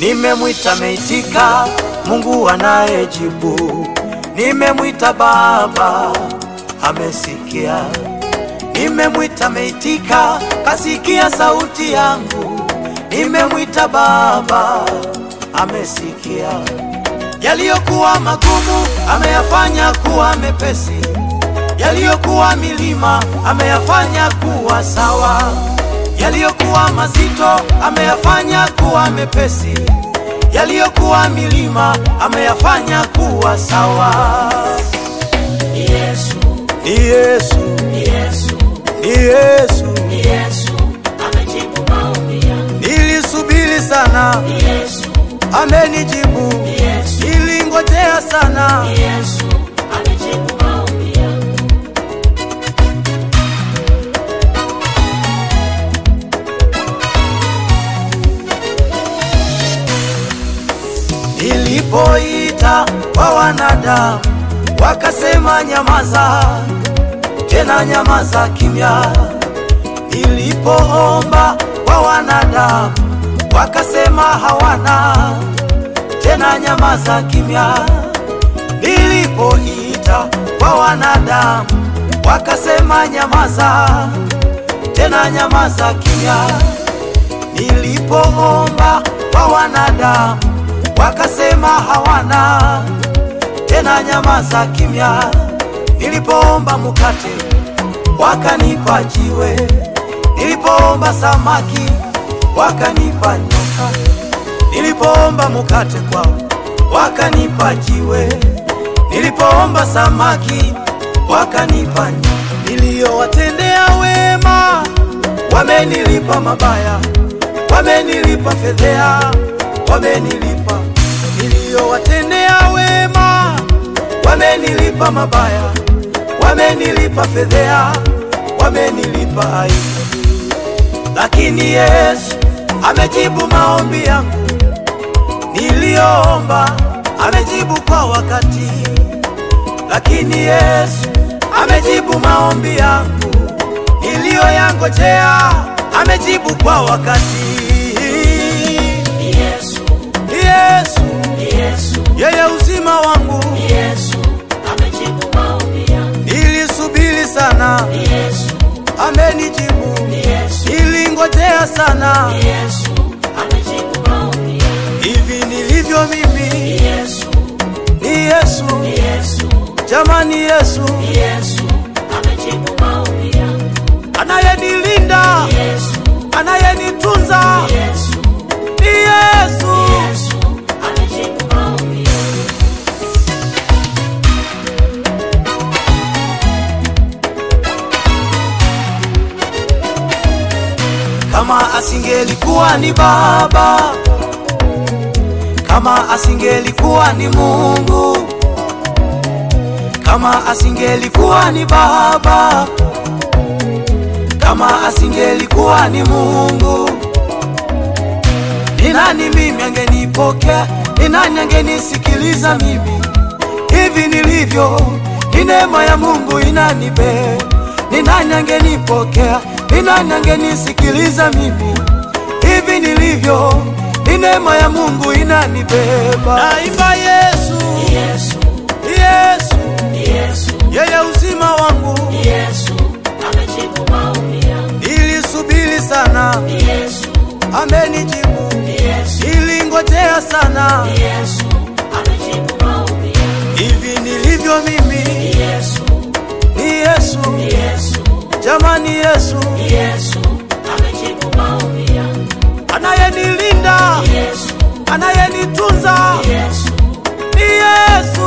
Nimemwita meitika, Mungu anayejibu. Nimemwita Baba, amesikia. Nimemwita meitika, kasikia sauti yangu. Nimemwita Baba, amesikia. Yaliyokuwa magumu ameyafanya kuwa mepesi, yaliyokuwa milima ameyafanya kuwa sawa, yaliyokuwa mazito ameyafanya kuwa mepesi, yaliyokuwa milima ameyafanya kuwa sawa. Ni Yesu, Ni Yesu, ni Yesu, ni Yesu, ni Yesu amejibu maombi yangu. nilisubiri sana, Ni Yesu, amenijibu, ni Yesu, nilingojea sana. ni Yesu amejibu maombi yangu. Nilipoita kwa wanadamu wakasema nyamaza, tena nyamaza kimya. Nilipoomba kwa wanadamu wakasema hawana, tena nyamaza kimya. Nilipoita kwa wanadamu wakasema nyamaza, tena nyamaza kimya. Nilipoomba kwa wanadamu wakasema hawana, tena nyamaza kimya. Nilipoomba mkate wakanipa jiwe, nilipoomba samaki wakanipa nyoka, nilipoomba mkate kwao wakanipa jiwe, nilipoomba samaki wakanipa nyoka. Niliyowatendea wema wamenilipa mabaya, wamenilipa fedhea, wamenilipa. Niliyowatendea wema wamenilipa mabaya, wamenilipa fedhea, wamenilipa aibu. Lakini Yesu amejibu maombi yangu niliyoomba, amejibu kwa wakati. Lakini Yesu amejibu maombi yangu niliyoyangojea, amejibu kwa wakati. Ni Yesu, Ni Yesu ni Yesu, yeye uzima wangu, ni Yesu amejibu maombi yangu. nilisubiri sana, Ni Yesu, amenijibu. ni Yesu, Nilingojea sana, ni Yesu amejibu maombi yangu. hivi nilivyo Ni mimi Yesu, ni Yesu, ni Yesu, jamani, Yesu ni Yesu amejibu maombi yangu. anayenilinda, Ni Yesu, anayenitunza ni Yesu, ni Yesu. ni Yesu amejibu maombi yangu. Kama asingelikuwa ni Baba, kama asingelikuwa ni Mungu, kama asingelikuwa ni Baba, kama asingelikuwa ni Mungu, ni nani mimi angenipokea? Ni nani angenisikiliza mimi hivi nilivyo? Ni neema ya Mungu inanibe. Ni nani angenipokea? Ni nani angenisikiliza mimi hivi nilivyo? Ni neema ya Mungu inanibeba. Naimba Yesu, Ni Yesu, Yesu, ni Yesu, yeye uzima wangu. ni Yesu amejibu maombi yangu. Nilisubiri sana, Ni Yesu, amenijibu. ni Yesu, Nilingojea sana, ni Yesu amejibu maombi yangu. hivi nilivyo mimi Ni Yesu, ni Yesu, ni Yesu, jamani, Yesu ni Yesu amejibu maombi yangu. anayenilinda, Ni Yesu, anayenitunza ni Yesu, ni Yesu.